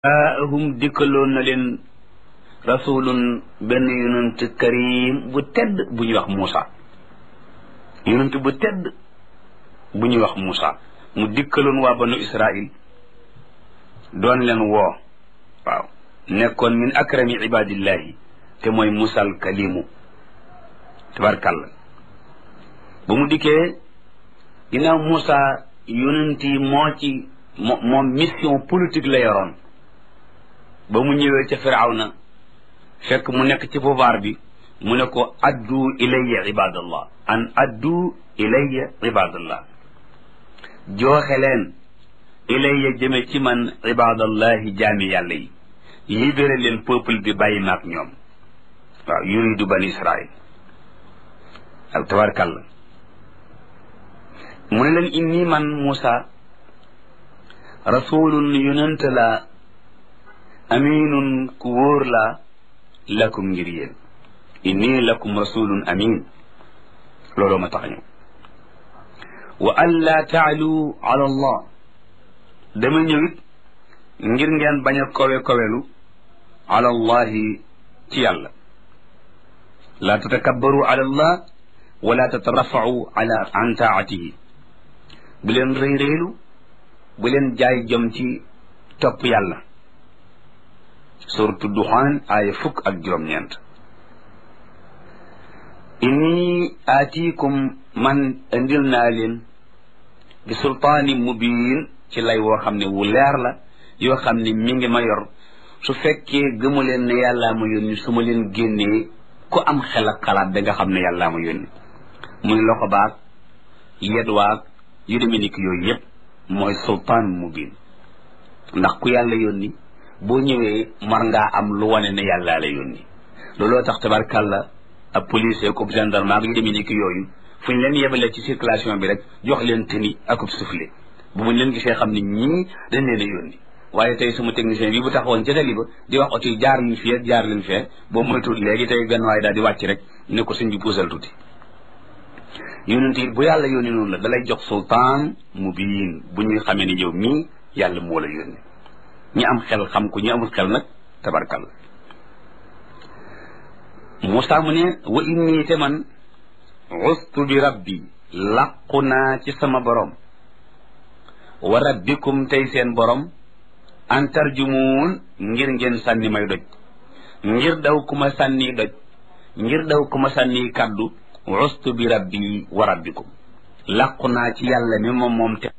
jaahum dikkaloon na leen rasulun benn yonent karim bu tedd bu ñuy wax Muusa yonent bu tedd bu ñuy wax Muusa mu dikkaloon waa banu Israil doon leen woo waaw nekkoon min akrami ibadillahi te mooy Muusa al kalimu tabarkàlla ba mu dikkee ginnaaw Muusa yonent yi moo ci moom mission politique la yoroon ba mu ñëwee ca firawna fekk mu nekk ci pouvoir bi mu ne ko addu ilayya ibadallah an addu ilayya ibadallah jooxe leen ilayya jëme ci man ibadallahi jaami yàlla yi libéré leen peuple bi bàyyi maak ñoom waaw yuridu bani israil ak tabarkàlla mu ne leen inni man Muusa rasulun yonent la aminun ku wóor la lakum ngir yéen inni lakum rasulun amin looloo ma tax ñëw wa an laa taalu ala allah dama ñëwit ngir ngeen bañ a kowe kowelu ala allahi ci yàlla laa tatakabbaru ala allah wala tatarafau ala an taatihi bu leen rëy rëylu bu leen jaay jom ci topp yàlla suratu duxaan aaya fukk ak juróom-ñeent inni aatiikum man indil naa leen bi sultaani mubiin ci lay woo xam ne wu leer la yoo xam ne mi ngi ma yor su fekkee gëmu leen ne yàllaa ma yónni su ma leen génnee ku am xel ak xalaat da nga xam ne yàllaa ma yónni muy loxo baag yet waag yu demee ni ki yooyu yëpp mooy sultaan mubiin ndax ku yàlla yónni boo ñëwee mar ngaa am lu wane ne yàllaa la yónni looloo tax tabarkàlla ab policier ko gendarme ak yu demee ni ki yooyu fu ñu leen yebale ci circulation bi rek jox leen tëni akub soufflé bu muñ leen gisee xam ne ñii dañ leen a yónni waaye tey sama technicien bi bu taxawoon ca tali ba di wax oto yi jaar ñu fii jaar leen fee boo moytuwul léegi tey benn waaye daal di wàcc rek ne ko suñ bi puusal tuuti yónent yi bu yàlla yónni noonu la dalay jox sultaan mubiin bu ñuy xamee ni yow mii yàlla moo la yónni ñi am xel xam ko ñi amul xel nag tabarkal Muusaa mu ne wa inni te man ustu bi rabbi làqu naa ci sama borom wa rabbikum tey seen borom an tarjumuun ngir ngeen sànni may doj ngir daw ku ma sànni doj ngir daw ku ma sànni kàddu ustu bi rabbi wa rabbikum làqu naa ci yàlla mi moom moom te